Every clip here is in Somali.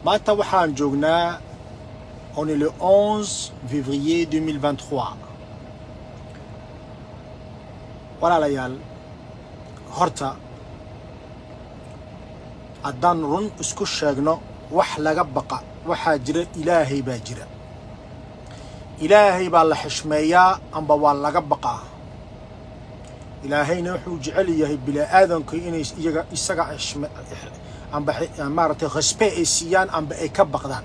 maanta waxaan joognaa on est le 11 février 2023 walaalayaal horta haddaan run isku sheegno wax laga baqa waxaa jira ilaahay baa jira ilaahay baa la xishmeeyaa amba waa laga baqaa ilaahayna wuxuu jecel yahay bini-aadanku inay iyaga isaga xishme amba maaragtay khasbe ay siiyaan amba ay ka baqdaan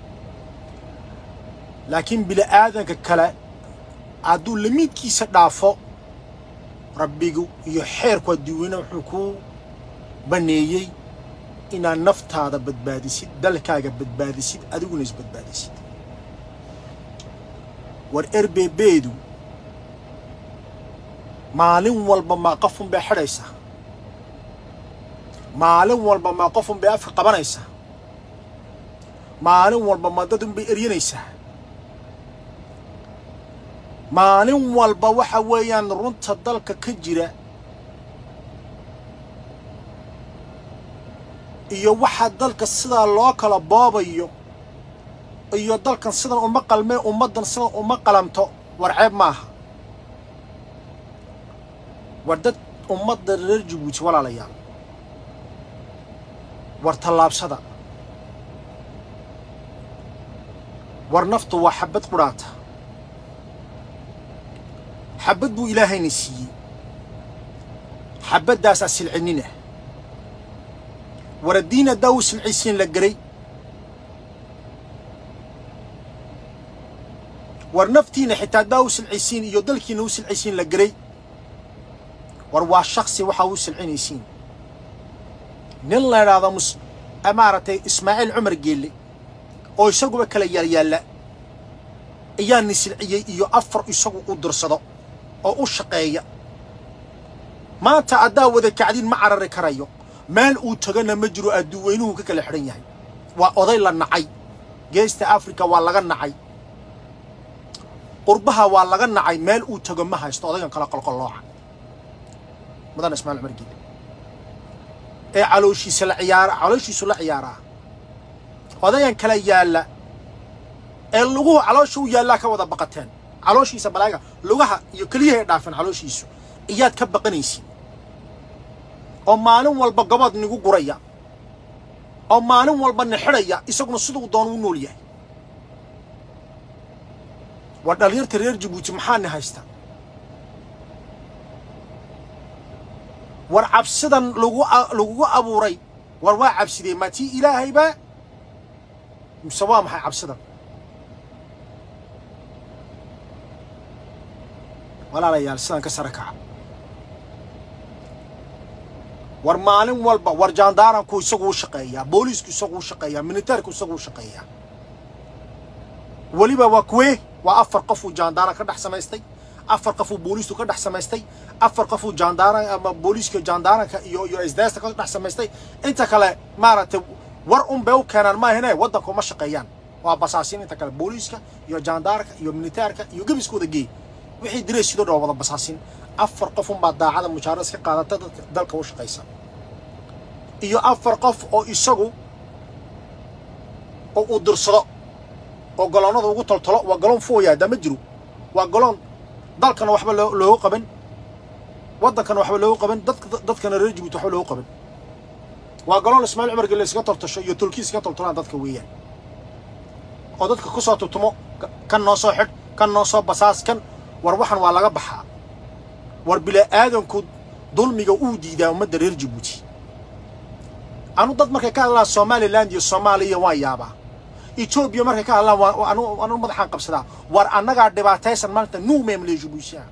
laakiin bini-aadanka kale hadduu lamiidkiisa dhaafo rabbigu iyo xeerku adduuweyne wuxuu ku baneeyey inaad naftaada badbaadisid dalkaaga badbaadisid adiguna isbadbaadisid war erbebeedu maalin walba maa qofun bay xidhaysaa maalin walba maa qofun bay afka qabanaysaa maalin walba ma dadun bay eryanaysaa maalin walba waxa weeyaan runta dalka ka jira iyo waxaa dalka sidaa loo kala boobayo iyo dalkan sidan uma qalmee ummaddan sidan uma qalanto war ceeb maaha war dad ummadda reer jabuuti walaalayaal war tallaabsada war naftu waa xabad qudhaata xabad buu ilaahayna siiyey xabaddaasaa silcinina war addiin haddaa u silcisiin la geray war naftiina xitaa haddaa u silcisiin iyo dalkiina u silcisiin la geray war waa shaksi waxaa u silcinaysiin nin la idhaahdo mus maaragtay ismaaciil cumar geelle oo isaguba kala yaalyaalla ayaa ni silciyey iyo afar isagu u dirsado oo u shaqeeya maanta haddaa wada kacdin ma carari karayo meel uu tagana ma jiro adduuweynuhu ka kala xidhan yahay waa oday la nacay geesta africa waa laga nacay qurbaha waa laga nacay meel uu tago ma haysto odaygan kala qolqollooca mudan ismaaiil cumar geelle ee calooshiisa la ciyaara calooshiisu la ciyaaraa odayan kala yaalla ee luguhu caloosha u yaallaa ka wada baqateen calooshiisa balaaga lugaha iyo keliyahay dhaafeen calooshiisu iyaad ka baqanaysiin oo maalin walba gobood nigu guraya oo maalin walba ni xidhaya isaguna siduu doon u nool yahay war dhallinyarta reer jabuuti maxaa ni haysta war cabsidan lagu lagugu abuuray war waa cabsidee maa tii ilaahaybaa mise waa maxay cabsidan walaalayaal sidan ka sare kaca war maalin walba war jaandaaranku isagu u shaqeeyaa booliisku isagu u shaqeeyaa militaarku isagu u shaqeeyaa weliba waa kuwee waa afar qofuu jaandaaran ka dhex samaystay afar qofuu booliistu ka dhex samaystay afar qofuu jaandaaran ama booliiska jaandaaranka iyo iyo isdaasta ka dhex samaystay inta kale maaragtay war un bay u keenaan maahine waddanka uma shaqeeyaan waa basaasiin inta kale booliiska iyo jaandaaranka iyo militaarka iyo gebiskooda geey wixii diray sidoo dhan wada basaasin afar qof unbaa daacada mushaaras ka qaadata dadka dalka u shaqaysa iyo afar qof oo isagu oo uu dirsado oo goloonnada ugu toltolo waa galoon fooyaada ma jiro waa galoon dalkana waxba loogu qaban waddankana waxba loogu qaban dadka dadkana reer jabuuti waxba loogu qaban waa galoon ismaaciil cumar gelle iskaga toltasho iyo tulki iskaga toltolaan dadka weeyaan oo dadka ku soo tutumo kan noo soo xidh kan noo soo basaas kan war waxan waa laga baxaa war bila'aadanku dulmiga uu diidaa ummadda reer jabuuti anu dad markay ka hadlaan somaliland iyo soomaaliya waan yaabaa etoobiya markay ka hadlaan anu madaxaan qabsadaa war annagaa dhibaataysan maanta nuumemle jabuutiya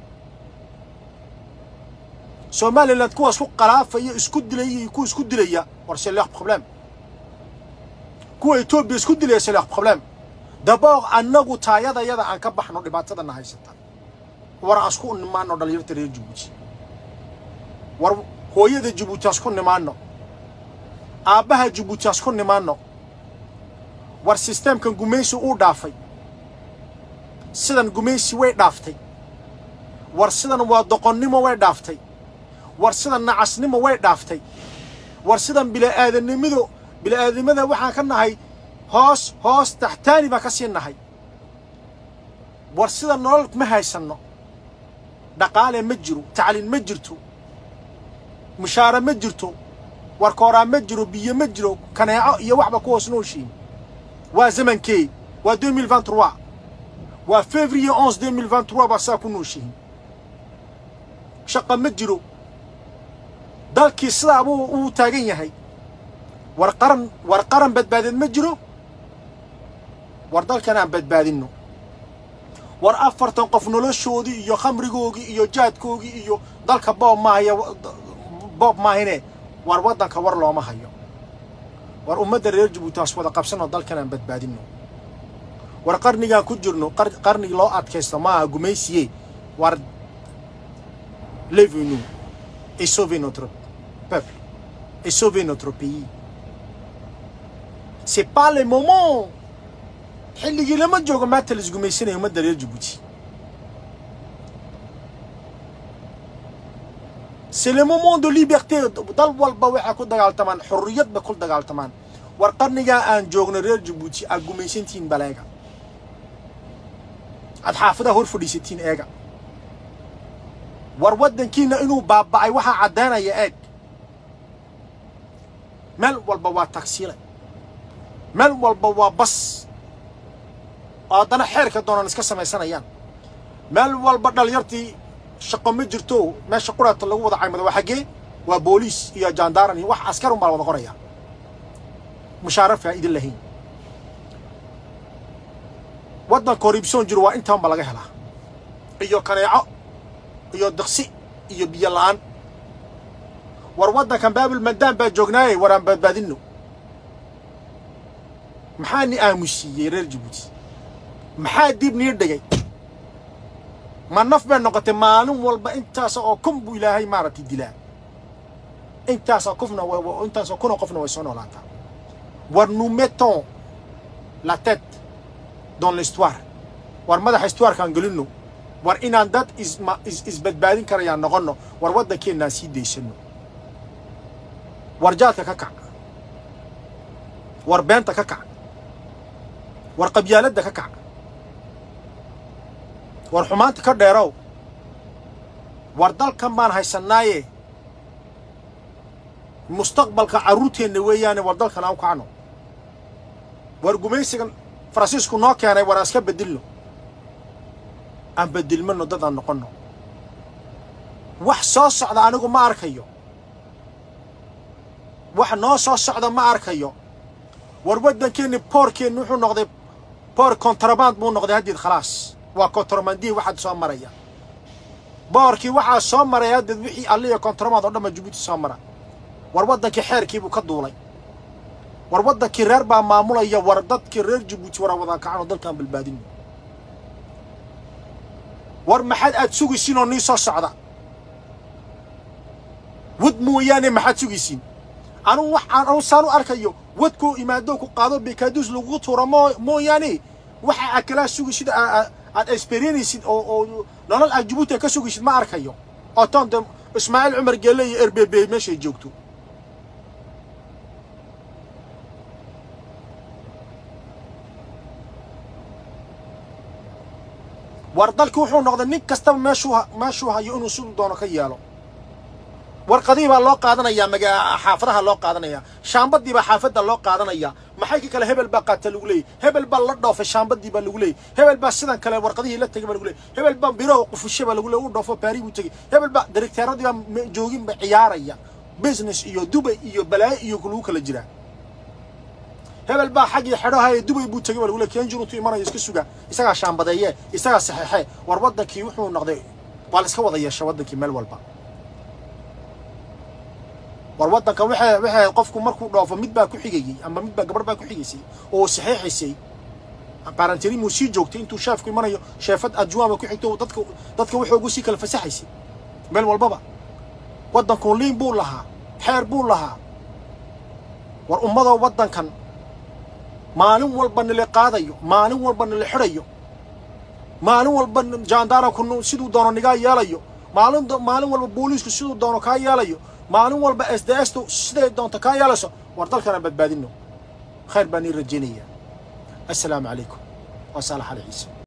somaliland kuwa isku qalaafaya isku dilaya iyo kuwa isku dilaya war c'est leur problème kuwa etoobiya isku dilaya c'est leur problème daboog annagu taayadayada aan ka baxno dhibaatadana haysata war aan isku nimaano dhallinyarta reer jabuuti war hooyada jabuuti aan isku nimaano aabbaha jabuuti aan isku nimaano war sisteemkan gumaysi uu dhaafay sidan gumaysi way dhaaftay war sidan waa doqonnimo way dhaaftay war sidan nacasnimo way dhaaftay war sidan bila'aadanimadu bila'aadnimada waxaan ka nahay hoos hoos taxtaani baan ka sii nahay war sida nolol ma haysanno dhaqaale ma jiro tacliin ma jirto mushaare ma jirto warkooraa ma jiro biyo ma jiro kaneeco iyo waxba ku hoos nooshiin waa zamankee waa 2023 waa février 11 2023 baa saa ku nooshihin shaqa ma jiro dalkii sidaa buu uu taagan yahay war qaran war qaran badbaadeed ma jiro war dalkan aan badbaadinno war afartan qof noloshoodii iyo khamrigoogii iyo jaadkoogii iyo dalka boob maahaya boob maahine war waddanka war looma hayo war ummadda reer jabuuti haas wada qabsanoo dalkan aan badbaadinno war qarnigaan ku jirno qarni loo adkaysto maaha gumaysiye war levez-nous et sauvez notre peuple et sauvez notre pays c'est pas le moment xilligii lama joogo maanta la isgumaysanayo ummadda reer jabuuti c'est le moment de liberté dal walba waxay ku dagaaltamaan xorriyad bay ku dagaaltamaan war qarnigaa aan joogno reer jabuuti aad gumaysantihiin baleega aad xaafadaha hor fadhiisatiin eega war waddankiina inuu baaba'ay waxaa caddaynaya eeg meel walba waa tagsiile meel walba waa bas oo haddana xeerka doonaan iska samaysanayaan meel walba dhalinyartii shaqo ma jirto meesha quraata lagu wada caymado waa xaggee waa booliis iyo jaandaaran iyo wax askar un baa la wada qoraya mushaare faa'iidin lahayn waddan korribsoon jiro waa intaan ba laga helaa iyo kaneeco iyo diqsi iyo biyo la'aan war waddankan baabil mandaan baa joognaaye war aan badbaadinno maxaa ni aamusiiyey reer jabuuti maxaa dib nii dhigay ma naf bay noqotay maalin walba intaas oo kun buu ilaahay maaragtay dilaa intaasoo qofna intaasoo kunoo qofna way soo noolaataa war nous mettons la tête dans l'histoire war madaxa histoirekaan gelinno war inaan dad isma is isbadbaadin karayaan noqonno war waddankeennaan sii daysanno war jaadka ka kac war beenta ka kac war qabyaaladda ka kac war xumaanta ka dheerow war dalkan baan haysannaaye mustaqbalka carruurteenna weeyaane war dalkan aan u kacno war gumaysigan faransiisku noo keenay war aan iska bedilno aan bedilmano dad aan noqonno wax soo socda anigu ma arkayo wax noo soo socda ma arkayo war waddankeenni boorkeenni wuxuu noqday boor kontraband buu noqday haddeed khalaas waa kontrabandihii waxaad soo maraya boorkii waxaa soo maraya haddeed wixii alliya kontraband oo dhan baa jabuuti soo mara war waddankii xeerkii buu ka duulay war waddankii reer baa maamulaya war dadkii reer jabuuti waraa wadaan kacanoo dalkaan balbaadino war maxaad aad sugaysiin oo nii soo socda wad mooyaane maxaad sugaysiin anugu wax aan anu saan u arkayo wadkoo imaado ku qaado bekaduus lagugu tuuro moo mooyaane waxa aad kalaa sugaysid aad experienaysid oo oo nolol aad jabuuti ka sugaysid ma arkayo oo toonte ismaaciil cumar geelle iyo erbebe meeshay joogto war dalki wuxuu noqday nin kastaba meeshuu meeshuu hayo inuu siduu doono ka yeelo warqadihii baa loo qaadanayaa maga xaafadaha loo qaadanayaa shaambadii baa xaafadda loo qaadanayaa maxay ka kale hebel baa qaata lagu leeyay hebel baa la dhoofay shaambadii baa lagu leeyay hebel baa sidan kale warqadihii la tegay baa lagu leeyay hebel baa biro qufushe baa lagu leeyay u dhoofo baari buu tegay hebel baa direkteeradii baa joogin ba ciyaaraya business iyo dubay iyo balaayo iyo lagu kala jiraa hebel baa xaggii xedhahaye dubay buu tegay baa lagu leeyay kenjin intuu imanayo iska suga isagaa shaambadeeye isagaa saxeexe war waddankii wuxuu noqday waa la iska wada yeesha waddankii meel walba war waddanka waxay waxay qofku markuu dhoofo mid baa ku xigayey ama mid baa gabarh baa ku xigaysay oo saxiixaysay barantirimuu sii joogtay intuu sheefku imanayo sheefad adjuwaama ku xigto dadka dadka wuxuu ugu sii kala fasaxaysay meel walbaba waddanku liin buu lahaa xeer buu lahaa war ummadoo waddankan maalin walba nila qaadayo maalin walba nila xidhayo maalin walba jaandaaranku siduu doono nigaa yeelayo maalin maalin walba booliisku siduu doono kaa yeelayo maalin walba s d s tu siday doonto kaa yeelayso war dalkana badbaadino khayr baan ii rajaynaya assalaamu calaykum waa saalax ali ciise